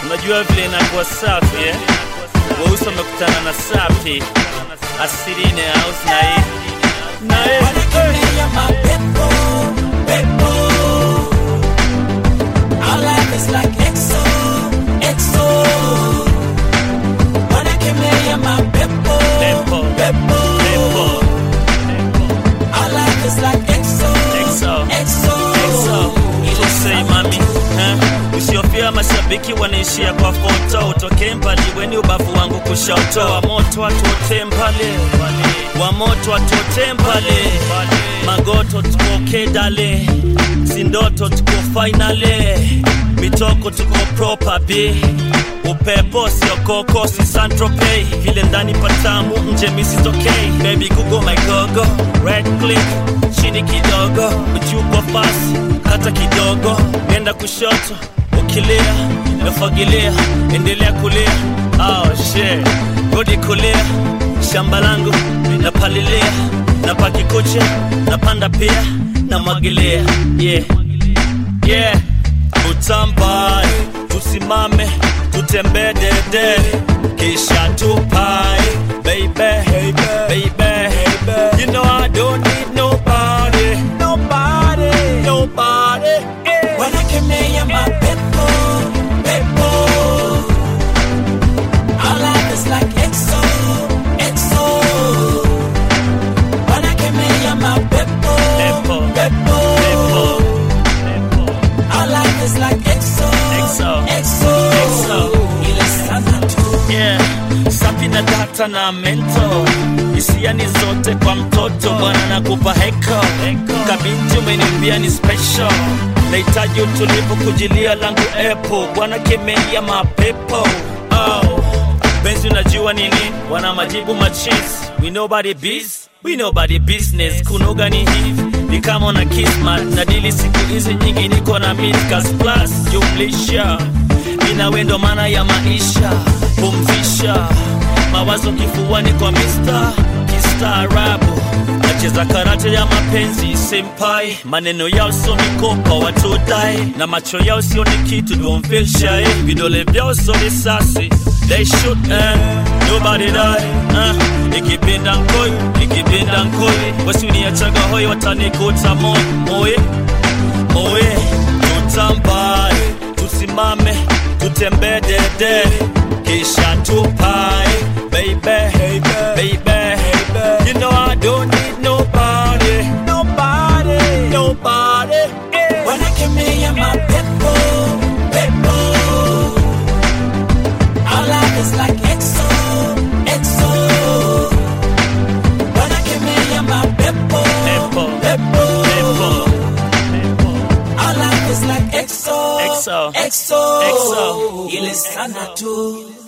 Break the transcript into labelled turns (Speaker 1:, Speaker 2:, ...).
Speaker 1: Unajua vile inakuwa safi eh? Weusi wamekutana na safi asili in the house na hii na hii
Speaker 2: Wanakemea mapepo, pepo. Our life is like EXO, EXO. Wanakemea mapepo,
Speaker 1: Pepo,
Speaker 2: pepo.
Speaker 1: pepo,
Speaker 2: Our life is like EXO,
Speaker 1: EXO,
Speaker 2: EXO.
Speaker 1: EXO. Say mami eh? Usiofia mashabiki wanaishia kwa foto, utokee mbali weni ubavu wangu kushoto, wa moto watote mbali, wa moto watote mbali, magoto tukoke dale, si ndoto tuko finale, mitoko tuko proper b upepo sio koko si santropei vile ndani patamu nje misitokei baby google my gogo red click chini kidogo uchukwa fasi hata kidogo nenda kushoto ukilia nafagilia endelea kulia oh, shit. rudi kulia shamba langu napalilia napakikucha napanda pia namwagilia yeah. yeah. utambae tusimame tutembee dede kisha tupae baby, baby, baby. You know I don't need nobody, nobody, nobody. Yeah.
Speaker 2: Wanakemea mapepo, pepo. Our life is like EXO, EXO. Wanakemea mapepo,
Speaker 1: Pepo,
Speaker 2: pepo.
Speaker 1: pepo, pepo.
Speaker 2: Our life is like EXO,
Speaker 1: EXO,
Speaker 2: EXO.
Speaker 1: EXO.
Speaker 2: Ile sana tu.
Speaker 1: yeah. safi na data na mento hisia ni zote kwa mtoto bwana nakupa heko kabinti umenimbia ni special nahitaji utulivu kujilia langu epo bwana kemea mapepo oh. benzi unajua nini wana majibu machis we nobody biz we nobody business kunoga ni hivi ni kama na kismat na dili siku hizi nyingi niko na midcast plus jumlisha mina wendo maana ya maisha pumzisha mawazo kifuani kwa mista kistaarabu nacheza karate ya mapenzi senpai maneno yao sio mikopa watudai na macho yao sio ni kitu don't feel shy vidole vyao sio risasi they shoot eh, nobody die eh, ikipinda nkoi ikipinda nkoi wasiniachaga hoi watanikuta moi moi moi tutambae tusimame tutembee dede kisha tupae baby, baby, baby. You know I don't need nobody, nobody, nobody. Yeah.
Speaker 2: Wanakemea mapepo, pepo. Our life is like EXO, EXO. Wanakemea mapepo,
Speaker 1: Pepo,
Speaker 2: pepo.
Speaker 1: pepo, pepo.
Speaker 2: Our life is like EXO,
Speaker 1: EXO,
Speaker 2: EXO.
Speaker 1: EXO.
Speaker 2: Ile sana tu.